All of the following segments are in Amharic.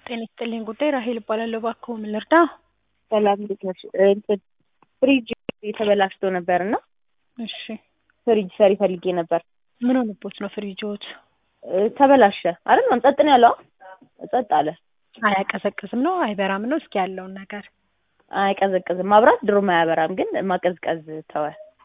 ጤና ይስጥልኝ ጉዳይ ራሄል እባላለሁ። እባክዎ ምን ልርዳ? ሰላም እንዴት ነሽ? እንትን ፍሪጅ የተበላሽቶ ነበር እና እሺ ፍሪጅ ሰሪ ፈልጌ ነበር። ምን ሆነቦት ነው ፍሪጆት? እ ተበላሸ አይደል? ጸጥ ነው ያለው። ጸጥ አለ። አያቀዘቅዝም ነው አይበራም ነው? እስኪ ያለውን ነገር አይቀዘቅዝም። ማብራት ድሮም አያበራም፣ ግን ማቀዝቀዝ ተወ።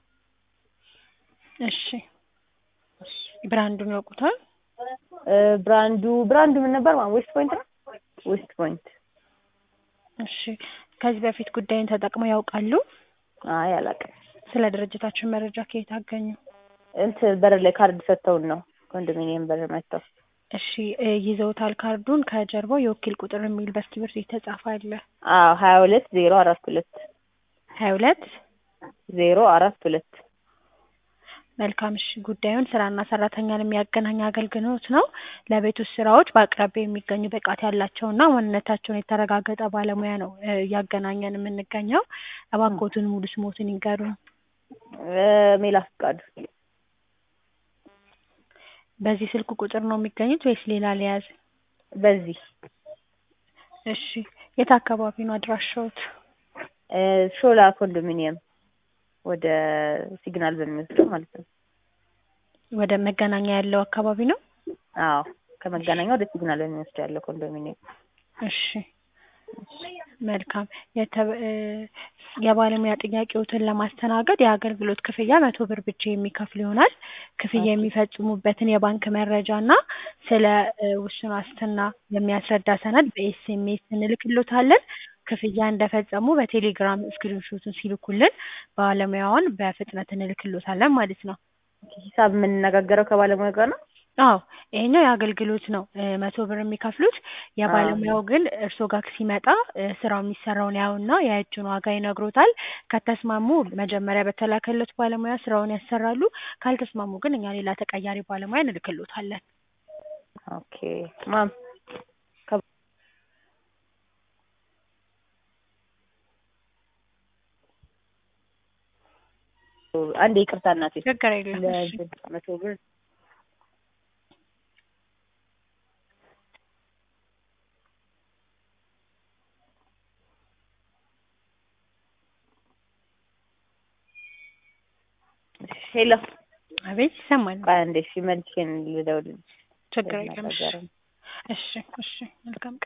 እሺ ብራንዱን ያውቁታል? እ ብራንዱ ብራንዱ ምን ነበር? ማለት ዌስት ፖይንት ነው። ዌስት ፖይንት። እሺ ከዚህ በፊት ጉዳይን ተጠቅመው ያውቃሉ? አይ አላውቅም። ስለ ድርጅታችን መረጃ ከየት አገኙ? እንትን በር ላይ ካርድ ሰጥተውን ነው ኮንዶሚኒየም በር መጥተው። እሺ እ ይዘውታል ካርዱን? ከጀርባው የወኪል ቁጥር የሚል በእስክሪብቶ የተጻፈ አለ። አዎ ሀያ ሁለት ዜሮ አራት ሁለት ሀያ ሁለት ዜሮ አራት ሁለት መልካም እሺ ጉዳዩን ስራና ሰራተኛን የሚያገናኝ አገልግሎት ነው። ለቤት ውስጥ ስራዎች በአቅራቢያ የሚገኙ ብቃት ያላቸውና ማንነታቸውን የተረጋገጠ ባለሙያ ነው እ እያገናኘን የምንገኘው። እባክዎትን ሙሉ ስሞትን ይንገሩን። እ ሜላት ፍቃዱ በዚህ ስልክ ቁጥር ነው የሚገኙት ወይስ ሌላ ሊያዝ? በዚህ እሺ የት አካባቢ ነው አድራሻዎት? እ ሾላ ኮንዶሚኒየም ወደ ሲግናል በሚወስደው ማለት ነው። ወደ መገናኛ ያለው አካባቢ ነው? አዎ ከመገናኛ ወደ ሲግናል በሚወስደው ያለው ኮንዶሚኒየም። እሺ መልካም የተበ እ የባለሙያ ጥያቄዎትን ለማስተናገድ የአገልግሎት ክፍያ መቶ ብር ብቻ የሚከፍሉ ይሆናል። ክፍያ የሚፈጽሙበትን የባንክ መረጃ እና ስለ እ ውስን ዋስትና የሚያስረዳ ሰነድ በኤስኤምኤስ እንልክሎታለን። ክፍያ እንደፈጸሙ በቴሌግራም ስክሪንሾቱን ሲልኩልን ባለሙያውን በፍጥነት እንልክሎታለን ማለት ነው። ሂሳብ የምንነጋገረው ከባለሙያ ጋር ነው? አዎ ይሄኛው የአገልግሎት ነው እ መቶ ብር የሚከፍሉት። የባለሙያው ግን እርስዎ ጋር ሲመጣ እ ስራው የሚሰራውን ያዩና የእጁን ዋጋ ይነግሮታል። ከተስማሙ መጀመሪያ በተላከለት ባለሙያ ስራውን ያሰራሉ። ካልተስማሙ ግን እኛ ሌላ ተቀያሪ ባለሙያ እንልክሎታለን። ኦኬ ማም አንዴ ይቅርታ እናቴ ችግር የለም እሺ። ለእንትን መቶ ብር ሄሎ አቤት ይሰማል። ቆይ አንዴ እሺ መልሼ ልደውልልሽ ችግር የለም እሺ ልናገር እሺ እሺ መልካም ቀን